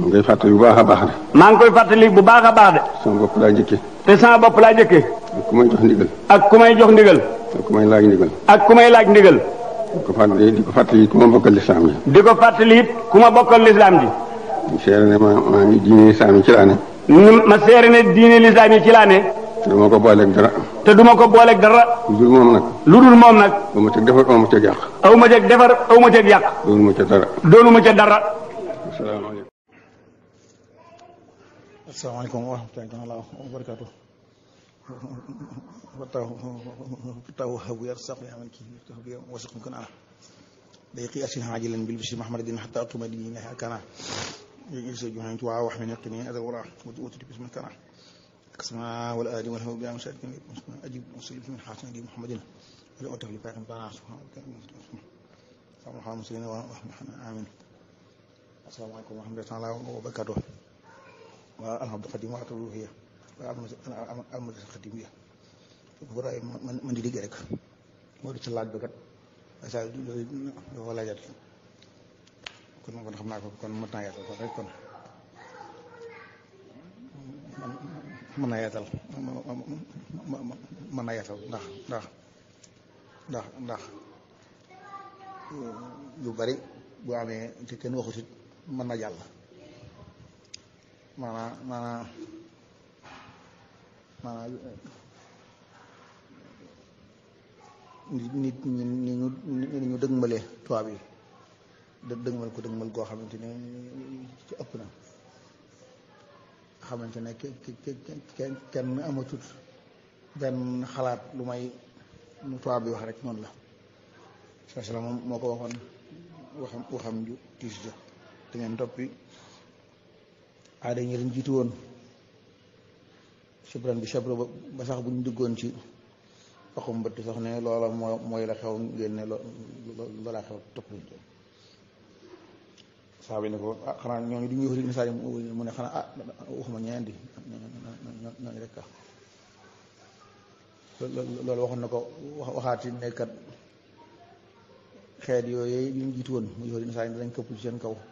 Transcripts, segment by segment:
mu ngay fàttali bu baax a baax de maa ngi koy fàttali bu baax a baax de sama bopp laa jëkke te sama bopp laa jëkkee ak ku may jox ndigal ak ku may jox ndigal ak ku may laaj ndigal ak ku may laaj ndigal di ko fàttali di ko fàttali ku ma bokkal lislaam ji di ko fàttali it ku ma bokkal lislaam ji ñu seere ne ma maa ngi diine lislaam yi ci laa ne ñu ma seere ne diine lislaam yi ci laa ne te duma ko booleeg dara te duma ko booleeg dara lu dul moom nag lu dul moom nag ba ma teg defar ba ma teg yàq aw ma ceeg defar aw ma ceeg yàq loolu ma ca dara doonu ma ca dara asalaamaaleykum asalaamaaleykum wa rahmatullahi taala wa barakaatu fataw fataw habu yarsaq ya man ki tahbi wasaq kun ana دقيقة عاجلا بالبشر محمد دين حتى أطلب دين الله كان يجلس جهنم توعى وحمن يقتني هذا وراء وتوتي باسم كان كسما والآدي والهو بلا مشاهد أجيب وسلم من حسن دي محمد ولا أتهلي فاهم بنا سبحانه وتعالى محمد مسلمين وحنا آمين السلام عليكم ورحمة الله تعالى وبركاته والحمد القديم وعطل هي المدرسة القديمية براي من دي دي rek moo di ci laaj bi kat sa dafa laajat kon kon xam naa ko kon mën naa yaatal ko rek kon mën naa yaatal mën naa yaatal ndax ndax ndax ndax yu bari bu amee te kenn waxut it mën na jàll maanaam maanaam maanaam nit nit ñi ni ñu ni ñu dëgmale tubaab yi dë dëgmal ko dëgmal goo xamante ne ci ëpp na xamante ne kenn kenn amatut benn xalaat lu may nu tubaab bi wax rek noonu la saa sala moom moo ko waxoon waxam waxam ju tiis ja da ngeen toppi aada ñi leen jiitu woon chabran bi chabra ba sax bu ñu duggoon ci waxum mbëtt sax ne loola moo mooy la xew ngeen ne loola xew topp saa bi ne ko ah xanaa ñooñu du ñuy wax ni saa mu ne xanaa ah waxuma ñeen di ñooñu rek ah loolu waxoon na ko waxaati ne kat xeet yooyu yu ñu jiitu woon mu yow ni saa danañ këpp ci seen kaw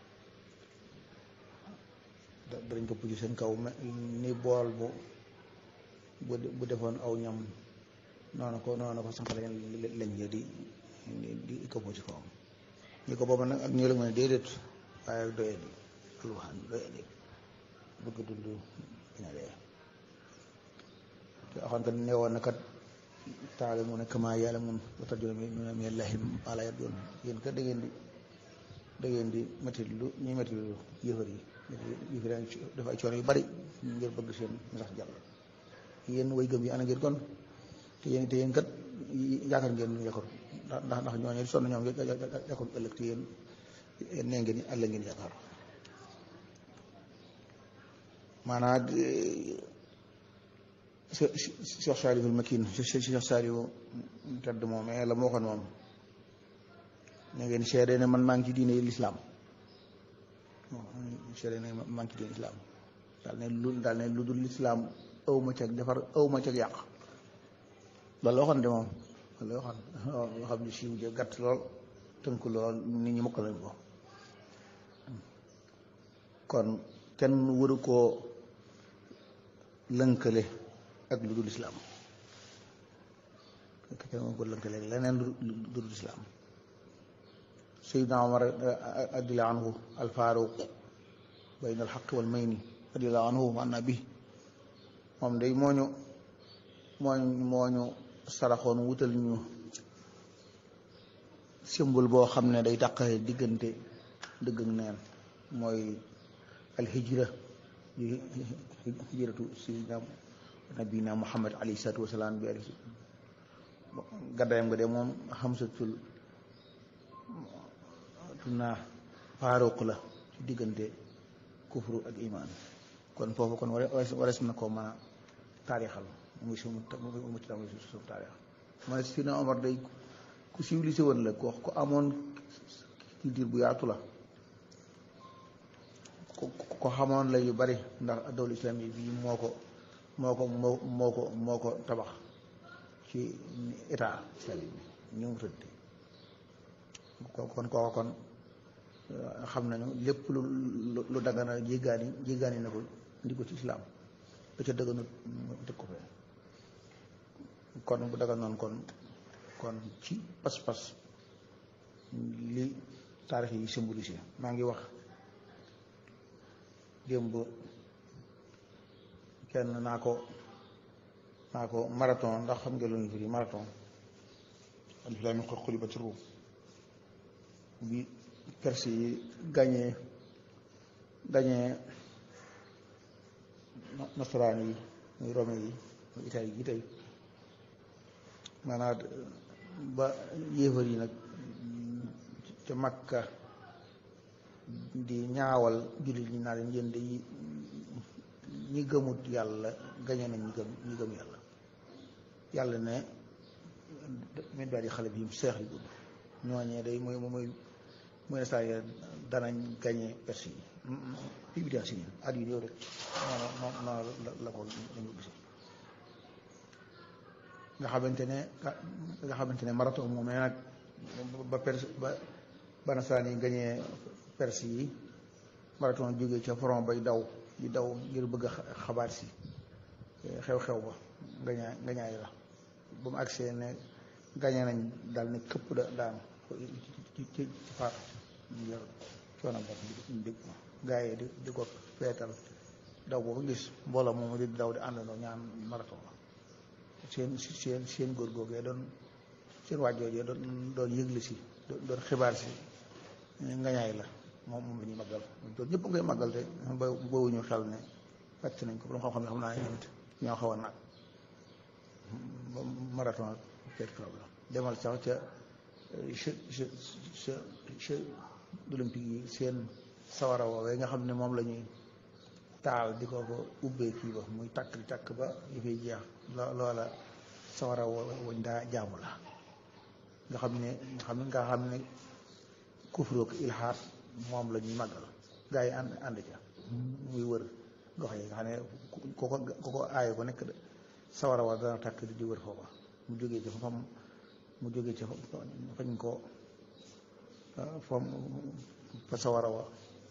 danañ këpp ci seen kaw ni bool bu bu defoon aw ñam noonu ko noonu ko sànq lañ lañ di di këppoo ci kawam ñi ko booba nag ak ñoo la mën a déedéet waaye ak doye di alwaxaan doye di bëgg dund dina dee te axoon kat ne woon na kat taale mu ne kama yàlla mun ba tarjuna mi mi allahi ala yabdoon yéen kat da ngeen di da ngeen di métti lu ñuy métti lu yëfar yi yëfar yi dafa ay coono yu bari ngir bëgg seen sax jàll yéen way gëm yi ana ngeen kon te yéen te yéen kat yaakaar ngeen ñu yaakaar ndax ndax ñooñu sonn ñoom yaakaar ëllëg te yéen nee ngeen àll ngeen yaakaar maanaam Cheikh Saliou Makin Cheikh Saliou tedd moom mais la ma waxoon moom ne ngeen seede ne man maa ngi ci diine lislaam seede ne maa ngi ci diine lislaam daal ne lu daal ne lu dul lislaam aw ma cag defar aw ma cag yàq loolu la waxoon de moom loolu la waxoon loo xam ne siiw ja gàtt lool tënk lool nit ñi mokk lañ ko kon kenn waru koo lënkale ak lu dul islaam kenn waru koo lënkale leneen lu dul islaam Seydina Omar radiyallahu anhu alfaaruq bayna alxaq wal mayni radiyallahu anhu wa anna bi moom day moo ñu moo moo ñu saraxoon wutal ñu symbole boo xam ne day tàqale diggante dëgg ak neen mooy alhijra di hijratu sayyidina nabina muhammad alayhi salaatu wasalaam bi ali gàddaayam nga de moom xamsatul tunaa faaruq la ci diggante kufru ak iman kon foofu kon warees na ko mën a taarixal muy sumu mu ci tamit suuf taarix ma ne Sidina Omar day ku civilisé woon la ko ko amoon culture bu yaatu la ko xamoon la yu bari ndax dawlu islam yi bii moo ko moo ko moo moo ko moo ko tabax ci état islamique bi ñu mu tëdd kon kooku kon xam nañu lépp lu lu dagana jéggaani jéggaani na ko indi ko ci islaam da ca dëgganut mu teg ko fee kon bu dagan noonu kon kon ci pas-pas li taarix yi symbolisé maa ngi wax démb kenn naa ko naa ko marathon ndax xam nga lu ñu firi marathon alif laam miim qad ghulibatir ruum bi perse yi gañee gañee nasaraan yi muy rome yi muy italie yi tey maanaam ba yéefar yi nag ca makka di ñaawal jullit ñi naa leen yéen de ñi gëmut yàlla gañe nañ ñi gëm ñi gëm yàlla yàlla ne min baadi xale bi seex yi gudd ñooñee day mooy mooy mooy ne saa yi danañ gañe perse yi fii bi si nii at yu néew rek noonu noonu la ko lañu gise nga xamante ne nga xamante ne marathon moom nag ba perse ba ba nasaraan yi gañee perse yi marathon jógee ca front bay daw di daw ngir bëgg a xabaar si xew-xew ba ngañaay ngañaay la ba mu agsee ne gañe nañ daal ne këpp da daanu ci ci ci faat ñu yor coono bopp di dégg gaa yi di di ko feetal daw boobu gis mbooloo moom di daw di àndandoo ñaan marathon la seen seen seen góor googee doon seen waajjoojee doon doon yëgle si doon xibaar si ngañaay la moom moom la ñuy màggal doon ñëpp ngay màggal te ba bowuñu xel ne fàcc nañ ko borom xam-xam ne xam naa ne tamit ñoo xaw a nag marathon ak peut problème demal sax ca che che che che olympique yi seen sawara woowee nga xam ne moom la ñuy taal di ko ko ubbee kii ba muy takk di takk ba yi fay jeex loola sawara woñ daa jaamu la nga xam ne nga xam ne nga xam ne kufrook ilhaat moom la ñuy màggal gaa yi ànd ànd ca muy wër gox yi nga xam ne ku ko ku ko aaye ko nekk sawara wa dana takk di wër foofa mu jógee ca fam mu jógee ca fañ ko fam fa sawara wa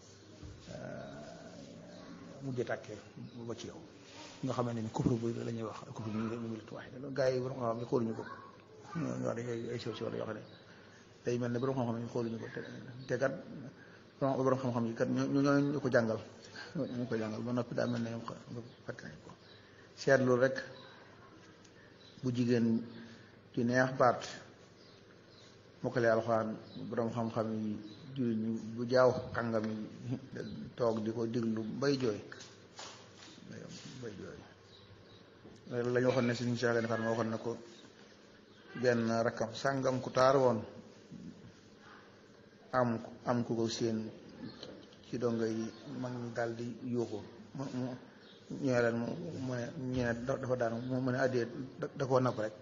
mujj tàkkee ba ci yow nga xam ne ni kufru bu la ñuy wax kufru bu ñu milit waaye gaa yi borom xam-xam ne xooluñu ko ñoo wax ay sew sew la yoo xam ne day mel ne borom xam-xam yi xooluñu ko te kat borom xam-xam yi kat ñu ñoo ñu ko jàngal ñu ko jàngal ba noppi daa mel ne ñoom fàtte nañ ko seetlu rek bu jigéen ju neex baat mokkale alxuraan borom xam-xam yi jullit ñi bu jaaw kàngam yi toog di ko diglu bay jooy bay jooy la ñu waxoon ne suñu Cheikh Gane Fatma waxoon na ko benn rakkam sàngam ku taar woon am am ku ko seen ci donga yi mag ñi daal di yuuxu mu mu ñëwee leen mu mu ne ñu ne dafa daanu mu ne addee da koo napp rek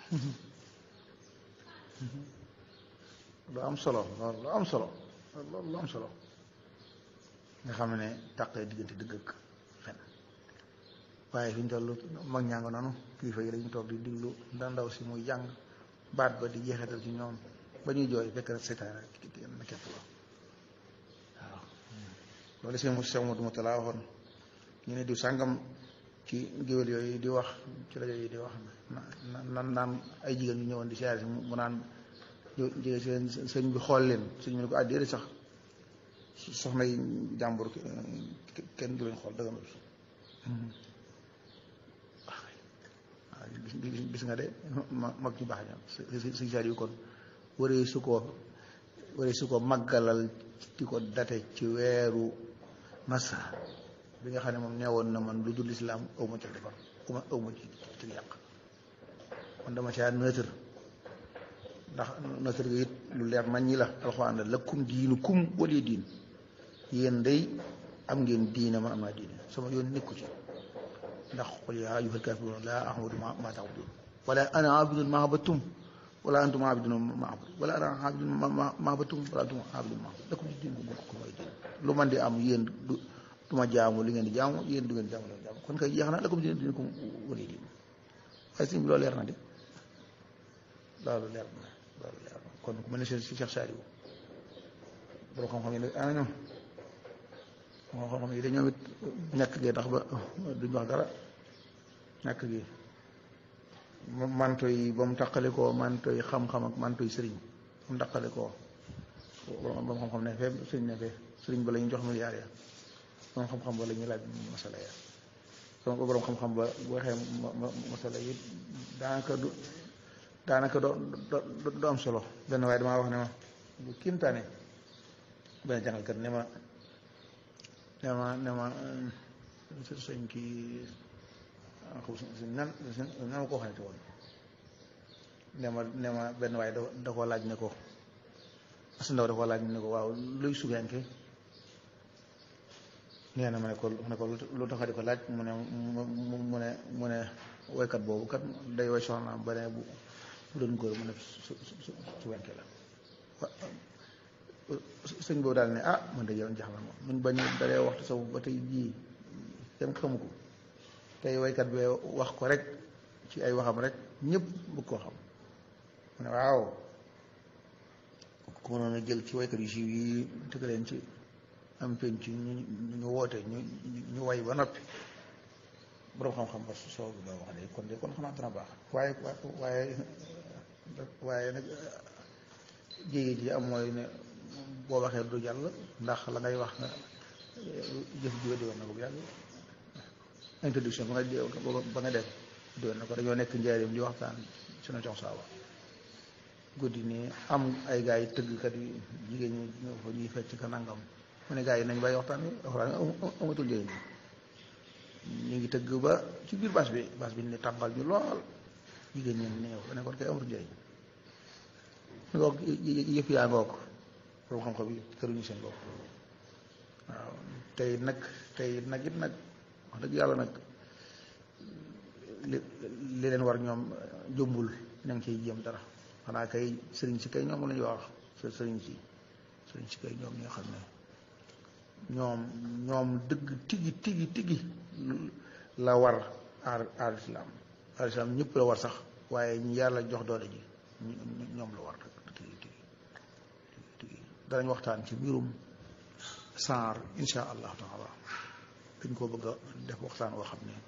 lu am solo loolu lu am solo loolu lu am solo nga xam ne tàqee diggante dëgg ak fen waaye fi ñu toll mag ñaa nga noonu kilifa yi dañu toog di diglu da ndaw si muy jàng baat ba di jeexital ci ñoom ba ñuy jooy fekk na seytaane na képp la waaw loolu seen Cheikh Modou Moutala waxoon ñu ne diw sàngam ci géwél yooyu di wax ci rajo yi di wax nan naan ay jigéen ñu ñëwoon di siyaare si mu naan jigéen seen sëñ bi xool leen sëñ bi ne ko àddee sax soxna yi jàmbur kenn du leen xool dëgg waaw gis nga de mag ñu baax ña suñ saar yu kon waree su ko waree su ko màggalal di ko date ci weeru masa bi nga xam ne moom neewoon na man lu dul islaam aw ma ci defar uma aw ma ci ci yàq man dama caa neutre ndax neutre gi it lu leer nañ ñi la alxuraan la lakum diinu kum wali diin yéen day am ngeen diine man am naa diine sama yoon nekku ci ndax qul yaa ayyuhal kaafiruun laa a'budu maa ta'buduun wala ana aabidun maa abattum wala antum aabidun maa abud wala ana aabidun maa abattum wala antum aabidun maa abud lakum diinukum waliya diin lu man di am yéen du du ma jaamu li ngeen di jaamu yéen du ngeen jaamu li ngeen di jaamu kon kay jeex na lakum diinukum waliya diin waaye sëñ bi loolu leer na de loolu leer na loolu leer na kon ku mel ne si Cheikh Saliou borom xam-xam yi ana ñoom borom xam-xam yi dañoo it ñàkk gi tax ba duñ wax dara ñàkk gi manto yi ba mu taqale koo manto yi xam-xam ak manto yi sëriñ ba mu taqale koo borom xam-xam ne fee sëriñ ne fee sëriñ ba la ñu jox milliards ya borom xam-xam ba la ñuy laaj masala ya donc borom xam-xam ba bu waxee masala yi daanaka du daanaka do do am solo benn waaye damaa wax ne ma bu kiimtaane benn jàngalkat ne ma ne ma ne ma sëñ kii nan nan ma ko waxee woon ne ma ne ma benn waaye da koo laaj ne ko as ndaw da koo laaj ne ko waaw luy sugenke nee na ma ne ko ne ko lu tax di ko laaj mu ne mu ne mu ne woykat boobu kat day woy soxnaam ba ne bu bu doon góor mu ne su su su wenke la sëñ boobu daal ne ah man de yow jaxla moom muñ bañ dalee waxtu saw ba tey jii kenn xamu ko tey woykat bi wax ko rek ci ay waxam rek ñëpp bëgg koo xam mu ne waaw ku mënoon a jël ci woykat yu siiw yi tëgg leen ci am penc ñu ñu woote ñu ñu way ba noppi boroom xam-xam ba soo ba wax de kon de kon xamaat dana baax waaye waaye waaye nag jéege ji am mooy ne boo waxee du jàll ndax la ngay wax nga jëf ji di woon na ko bu yàgg introduction ba nga ba nga def di woon na ko dañoo nekk njaarim di waxtaan sunu jox saaba guddi nii am ay gars yi tëggkat yi jigéen ñi ñoo fa ñuy fecc ka nangam mu ne gars yi nañ bàyyi waxtaan wi waxtaan amatul njëriñ ñu ngi tëgg ba ci biir bâche bi bâche bi ne tàmbal ñu lool jigéen ñi néew ba ne kon kay amatul njëriñ ngoog yëpp yaa ngoog borom xam-xam yi këruñu seen bopp waaw tey nag tey nag it nag wax dëgg yàlla nag li li leen war ñoom jombul ña ngi ciy jéem dara xanaa kay sëriñ si kay ñoom la ñuy wax sëriñ si sëriñ si kay ñoom ñi nga xam ne ñoom ñoom dëgg tigi tigi tigi la war aar aar islam aar islam ñëpp la war sax waaye ñu yàlla jox doole ji ñoom la war tigi tigi tigi danañ waxtaan ci mbirum saar insha allahu taala dañ koo bëgg a def waxtaan woo xam ne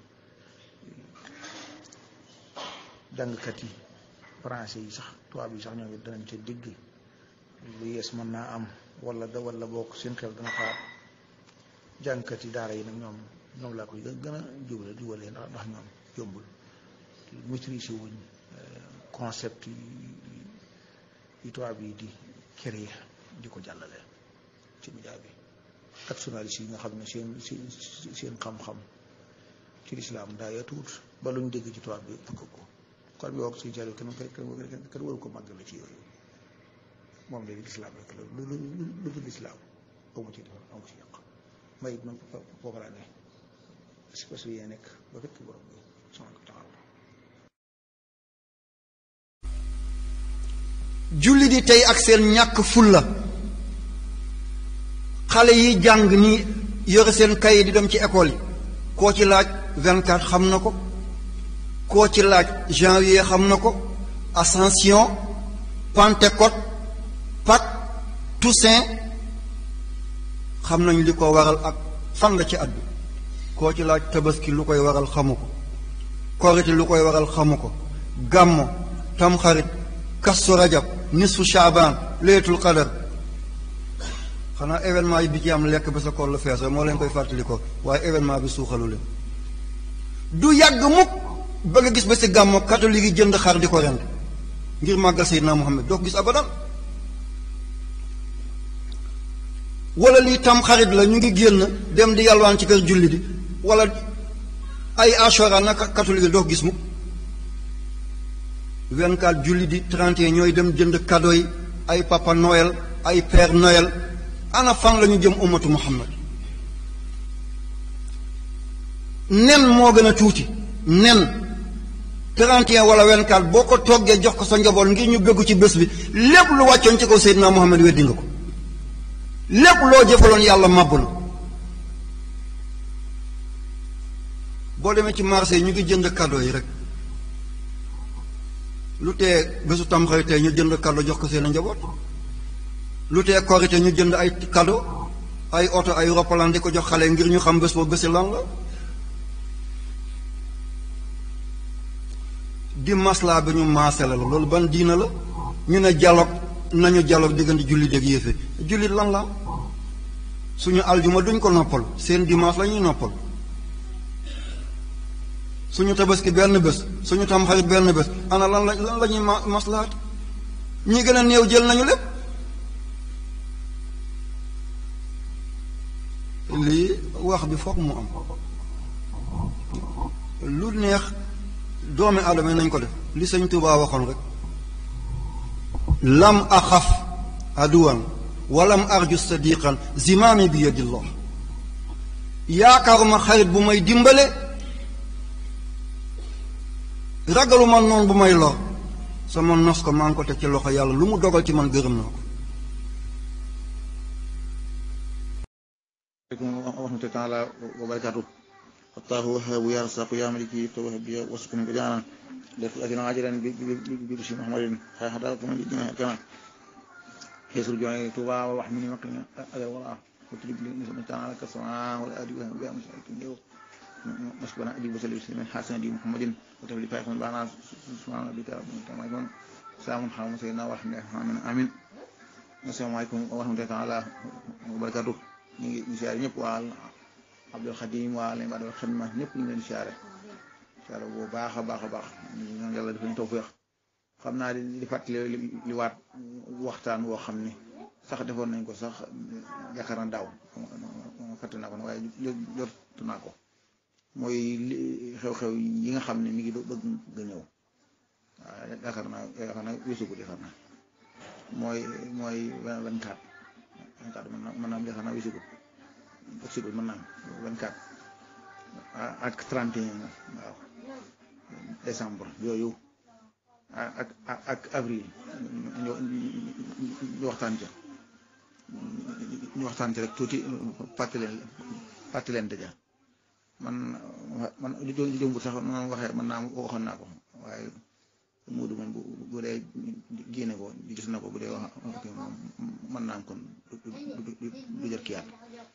jàngkat yi français yi sax tubaab yi sax ñoom it danañ ca digg lu yees mën naa am wala da wala bokk seen xel dana xaar jàngkat yi daara yi nag ñoom ñoom laa koy gën a jubale jubalee ndax ndax ñoom yombul maîtrise wuñ concept yi yi tubaab yi di créer di ko jàllale ci média bi ak journaliste yi nga xam ne seen seen seen xam-xam ci lislaam daa yatuut ba lu ñu dégg ci tubaab bi fukk ko kon bi wax suñu jàll kenn kenn kenn waru ko màggale ci yooyu moom léegi lislaam rek la lu lu lu dul lislaam amu ci defar amu ci yàq may it man foofu laa ne si parce que yee nekk ba fekk borom bi subhanahu wa taala julli di tey ak seen ñàkk fulla xale yi jàng ni yore seen kayit di dem ci école yi koo ci laaj 24 xam na ko koo ci laaj janvier xam na ko ascension pentecôte Pâques Toussaint xam nañ li ko waral ak fan la ci at bi koo ci laaj tabaski lu koy waral xamu ko korite lu koy waral xamu ko gàmmo tamxarit kastu rajab nisfu shaabaan leetul qadar xanaa événement yi bi ci am lekk ba sa koor la fees moo leen koy fàttali ko waaye événement bi suuxalu leen du yàgg mukk ba nga gis ba si gàmmo catholique yi jënd xar di ko rend ngir màggal Seydina Muhammad doo ko gis abadan wala lii tam xarit la ñu ngi génn dem di yalwaan ci kër julli di wala ay ashora naka catholique doo ko gis mukk 24 julli di 31 ñooy dem jënd cadeau yi ay papa noël ay père noël ana fan la ñu jëm ummatu muhammad nen moo gën a tuuti nen 31 wala 24 boo ko toggee jox ko sa njaboot ngir ñu bëggu ci bés bi lépp lu wàccoon ci kaw Seydina Muhammad weddi nga ko lépp loo jëfaloon yàlla màbb na boo demee ci marché yi ñu ngi jënd cadeau yi rek lu tee bésu tamxarit tey ñu jënd cadeau jox ko seen njaboot lu tee korite ñu jënd ay cadeau ay oto ay roppalaan di ko jox xale ngir ñu xam bés boobu bési lan la di maslaa bi ñu maasale la loolu ban diina la ñu ne dialogue nañu dialogue diggante jullit ak yéefe jullit lan la suñu aljuma duñ ko noppal seen dimanche la ñuy noppal suñu tabaski benn bés suñu tamxarit benn bés ana lan la lan la ñuy ma maslaat ñi gën a néew jël nañu lépp lii wax bi foog mu am lu neex doomi aadama yi nañ ko def li sëñ Tuubaa waxoon rek lam axaf aduwan walam arju sadiqan zimaami bi yadillah yaakaaruma xarit bu may dimbale ragaluma noonu bu may lor sama nos ko maa ngi ko teg ci loxo yàlla lu mu dogal ci man gërëm naa ko aleykum wa rahmatullahi taala wa barakatuh allahu wahabu ya rasaqu ya maliki yifta wahabiya wasukuni ko jaanan def ajina ajiran bi bi bisi muhammadin ha hada ko man dina kana yesul joni tuba wa wahmini maqina adal wala وتجيب لي نسمة تعالى كالسماء والآدي وهي مشارك اليوم مسكنا أدي وسلم سلم حسن دي محمد وتبلي فايق من بعنا سبحان ربك رب العالمين يكون سلام حرام سيدنا ورحمة آمين آمين السلام عليكم ورحمة الله تعالى وبركاته ñu ngi siyaare ñëpp waa Abdul Xadim waa leen Abdul Xidma ñëpp ñu leen siyaare siyaare bu baax a baax a baax ñoom yàlla dafa ñu tawfeex xam naa di di fàttali li waat waxtaan woo xam ni sax defoon nañ ko sax yaakaar na daaw fàtte naa ko waaye jot naa ko mooy li xew-xew yi nga xam ne mi ngi bëgg nga ñëw waaw yaakaar naa yaakaar naa weesu ko yaakaar naa mooy mooy vingt-quatre vingt-quatre mën naa mën naa am yaakaar naa weesu ko weesu ko mën naa am vingt-quatre ak trente et un waaw décembre yooyu ak ak avril ñu waxtaan ca ñu waxtaan ci rek tuuti fàttaleen fàttaleen dëgg man man li li jëmbut sax noonu waxee man naa waxoon naa ko waaye muudu moom bu bu dee génne ko gis na ko bu dee wax ok moom mën naa am kon du jël kiyaat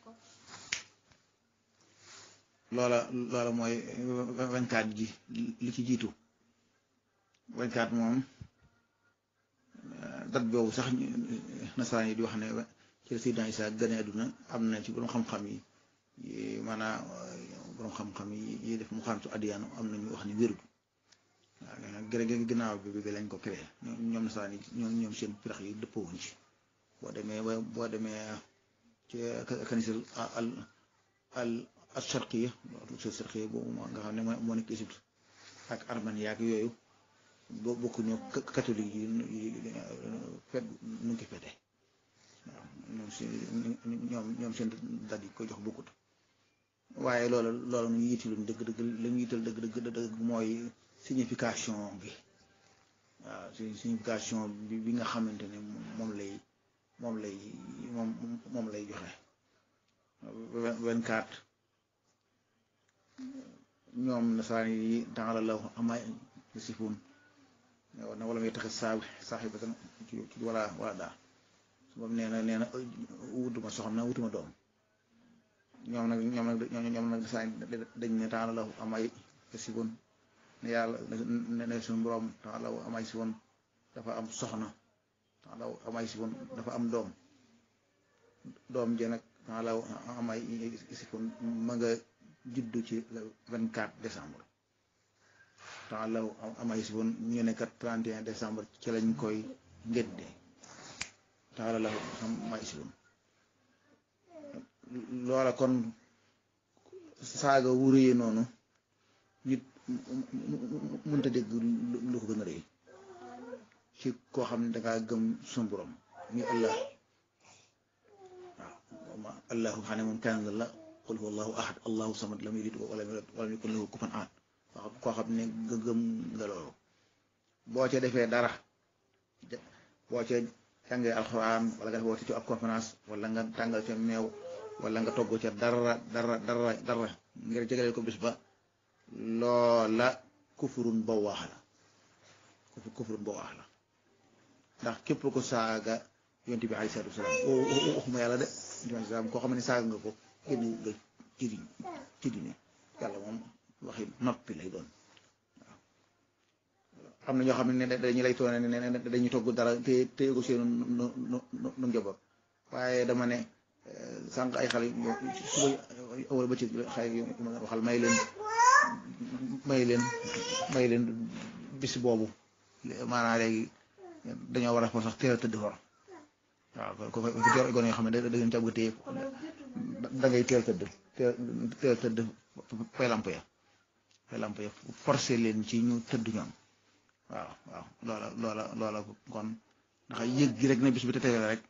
loola loola mooy vingt-quatre ji li ci jiitu vingt-quatre moom date boobu sax nasaraan yi di wax ne ci Seydina Isa gane àdduna am na ci borom xam-xam yi maanaam borom xam-xam yi def mu xam su addiyaanu am na ñu wax ni wérul waaw gërë ginnaaw bi bi lañ ko créé ñoom nasaraan yi ñoom ñoom seen pirax yi dëppoo wuñ ci boo demee boo demee ci kanisal al al al sharqiya al sharqiya boobu nga xam ne moo nekk Égypte ak Armenie ak yooyu boo bokkuñu catholique yi fet nu ngi ko fete waaw ñoom si ñoom ñoom seen dat yi ko jox bokkut waaye loolu loolu ñu yitiluñ dëgg dëgg la ñu yital dëgg dëgg dëgg mooy signification bi waaw signification bi bi nga xamante ne moom lay moom lay moom moom lay joxe vingt-quatre ñoom nasaraan yi dans la amay sifun na wala ngay tax saa saaxibatan ci ci wala wala daa su boobu nee na nee na wutuma soxna wutuma doom ñoom nag ñoom nag ñoom nag saa dañ ne taala la amay si woon ne yàlla ne ne suñu borom taala amay si woon dafa am soxna taala amay si woon dafa am doom doom je nag taala amay si woon ma nga juddu ci le vingt quatre décembre temps la amay si woon ñu ne kat 31 décembre ci lañ koy ngénte temps la amay si woon loola kon saaga wu rëyee noonu nit mënta dégg lu ko gën a rëy ci koo xam ne dangaa gëm suñu borom ni allah waaw allahu xam ne moom kenn la qul huwa allahu ahad allahu samad lam yalid walam yulad walam yakun lahu kufuwan ahad waaw koo xam ne gëm nga loolu boo ca defee dara boo ca jàngee alxuraan wala nga def woote ci ab conférence wala nga tàngal ca meew wala nga togg ca dara dara dara dara ngir jegale ko bis ba loola kufurun ba waax la kufurun ba waax la ndax képp ko saaga yonent bi alayhi salaatu wasalaam waxuma yàlla de yonent bi koo xam ne saaga nga ko génn nga ci di ci di ne yàlla moom waxi noppi lay doon waaw am na ñoo xam ne dañu lay toone ne dañuy togg dara te te ko seen nu nu nu njaboot waaye dama ne sànq ay xale suba wala ba ci xale yu ma waxal may leen may leen may leen bis boobu maanaam léegi dañoo war a sax teel a tëdd for waaw ko ko jor gone yoo xam ne da ngeen ca bëgg téye da ngay teel tëdd teel tëdd fay lamp ya fay lamp ya forcé leen ci ñu tëdd ñoom waaw waaw loola loola loola kon ndax yëg gi rek ne bis bi te teel rek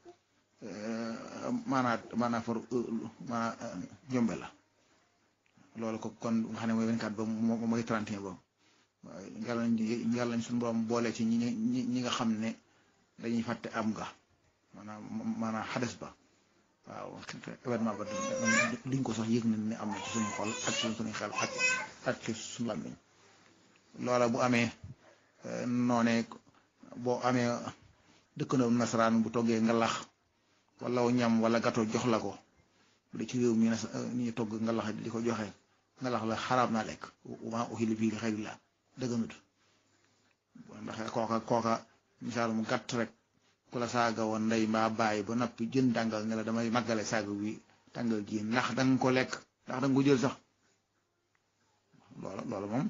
maanaam maanaam for maanaam jombe la loolu ko kon nga xam ne mooy 24 ba moom mooy 31 ba yàlla nañ yàlla nañ suñu borom boole ci ñi ñi ñi nga xam ne dañuy fàtte am nga maanaam maanaam xades ba waaw événement ba duñ ko sax yëg nañ ne am na ci suñu xol ak ci suñu xel ak ak ci suñu làmmiñ loola bu amee noonee boo amee dëkkandoo nasaraan bu toggee nga lax wala ñam wala gato jox la ko bu dee ci réew mi ñi togg nga lax di ko joxe nga lax la xaraam naa lekk waa uhilla bihi li xayrillah dëgganut ndax kooka kooka misaal mu gàtt rek ku la saaga woon ndey mbaa bàyyi ba noppi jën tàngal ne la damay màggale saaga wi tàngal ji ndax da nga ko lekk ndax da nga ko jël sax loola loola moom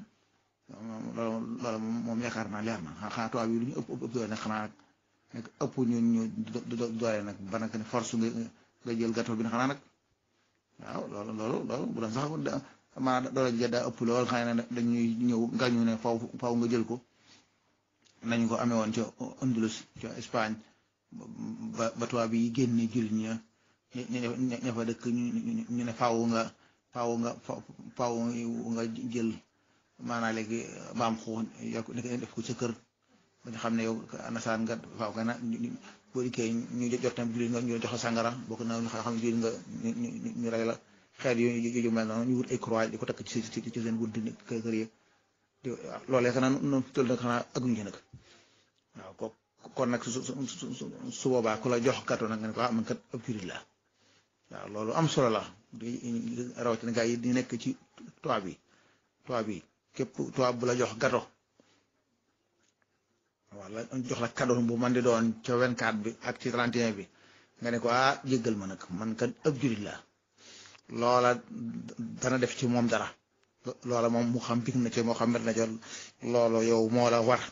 loola moom yaakaar naa leer na xanaa tubaab yi lu ñu ëpp ëpp doole nag xanaa nag ëpp ñu ñu doole nag ba nag ne force nga nga jël gâteau bi na xanaa nag waaw loolu loolu loolu bu doon sax maanaam doole ji daa ëpp lool xëy na dañuy ñëw gàññu ne faw faw nga jël ko nañu ko amee woon ca Andalus ca Espagne ba ba tubaab yi génne jul ña ña ña fa dëkk ñu ne faaw nga faaw nga faaw nga jël maanaam léegi baam xuux yokk def ko ca kër ba nga xam ne yow nasaan nga faaw nga na boo dikkee ñu jot tam jullit nga ñu jox la sàngara bokk na ñu xam ne jullit nga ñu ñu rey la xeet yooyu yu mel noonu ñu wut ay croix di ko takk ci ci ci seen bunti kër kër yi loolee xanaa noonu tël nag xanaa aguñu ci nag waaw ko kon nag su su su boobaa ku la jox gâteau nag nga ne ko ah man kat ab jullit la waaw loolu am solo la di rawatina gaa yi di nekk ci toit bi toit bi képp toit bu la jox gâteau wala jox la cadeau bu man di doon ca 24 bi ak ci 31 bi nga ne ko ah jéggal ma nag man kat ab jullit la loola dana def ci moom dara loola moom mu xam big na ci moo xam met na ci loolu yow moo la war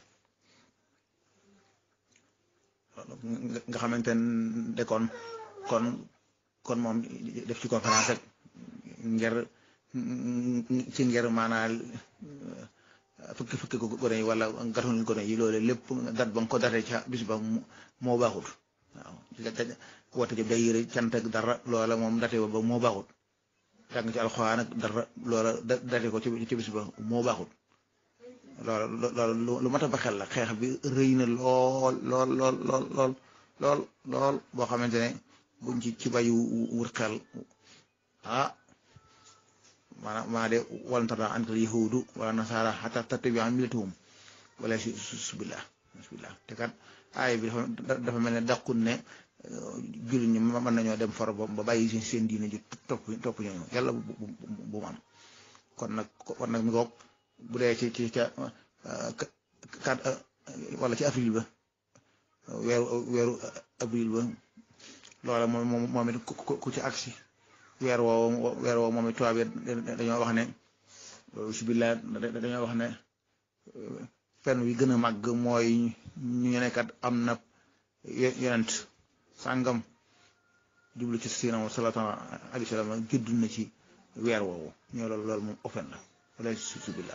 nga xamante ne kon kon kon moom def ci conférence rek ngir ci ngir maanaam fukki fukki ko gone yi wala gatuñu gone yi loolu lépp dat ba nga ko datee ca bis ba moo baaxut waaw woote jëm day yëre cant ak dara loola moom date ba moo baaxut jàng ci alxuraan ak dara loola date ko ci bis ba moo baaxut loola loolu lu mat a ba xel la xeex bi rëy na lool lool lool lool lool lool lool boo xamante ne buñ ci ci bayu wut xel ah maanaam maa de walan tarda ankal yahuudu wala nasaara xataa tattabi'a millatahum wala si subillah subillah te kat aaya bi dafa dafa mel ne dàqun ne jullit ñi mën nañoo dem far ba bàyyi seen seen diine ji topp topp ñooñu yàlla bu bu bu mu am kon nag kon nag mi ngoog bu dee ci ci ca kat wala ci avril ba weeru weeru avril ba loola moom moom moom it ku ci agsi weer woowu weer woowu moom it tubaab yi dañoo wax ne sibillah dañoo wax ne fen wi gën a màgg mooy ñu ne kat am na yonent sàngam jublu ci siina moom salaatu alayhi salaam judd na ci weer woowu ñoo loolu loolu moom ofen la wala sibillah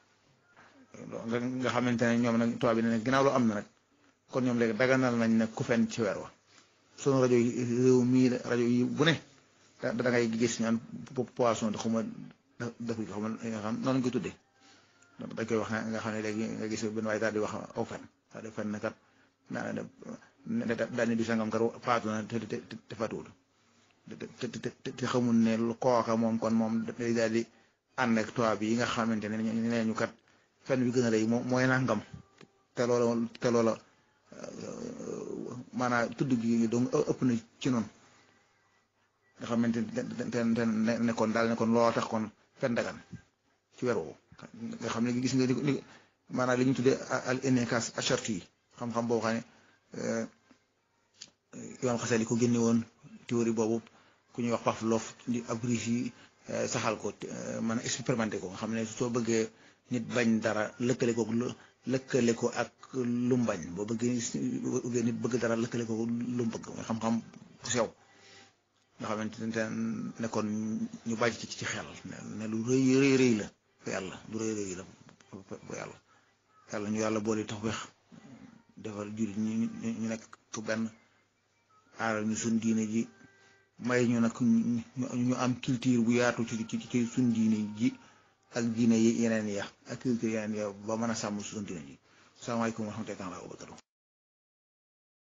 nga xamante ne ñoom nag tubaab bi ne ginnaaw lu am na nag kon ñoom léegi daganal nañ ne ku fen ci weer wa sunu rajo yi réew mii rajo yi bu ne da da ngay gis ñaan poisson da xuma def ko xama xam noonu koy tuddee dañ koy wax nga xam ne léegi nga gis benn waaye daal di wax aw fen daal di fen ne kat naa ne daal di sangam kat faatu na te te te faatuwul te te te xamul ne kooka moom kon moom day daal di ànd ak tubaab yi nga xamante ne nee ñu kat fen wi gën a rëy mooy nangam te loola te loola maanaam tudd gi donc ëpp na ci noonu nga xamante ne nekkoon daal nekkoon loo tax kon fen dagan ci weer woowu nga xam ne gis nga ni maanaam li ñu tuddee al innekas acharti yi xam-xam boo xam ne imam Xasali ko génne woon théorie boobu ku ñuy wax Pavlov di ab riche yi saxal ko man expérimenté ko nga xam ne soo bëggee nit bañ dara lëkkale ko lëkkale ko ak lu mu bañ boo bëggee nit bëgg dara lëkkale ko lu mu bëgg mooy xam-xam bu sew nga xamante ne kon ñu bàyyi ci ci xel ne lu rëy rëy rëy la fa yàlla lu rëy rëy la fa yàlla yàlla ñu yàlla boole tax weex defal jullit ñi ñu nekk ku benn aaral ñu suñ diine ji may ñu nag ñu am culture bu yaatu ci ci ci suñ diine ji ak diine yi yeneen ya ak culture yeneen ya ba mën a sàmm suñ diine ji salaamaaleykum wa rahmatullahi wa barakatuh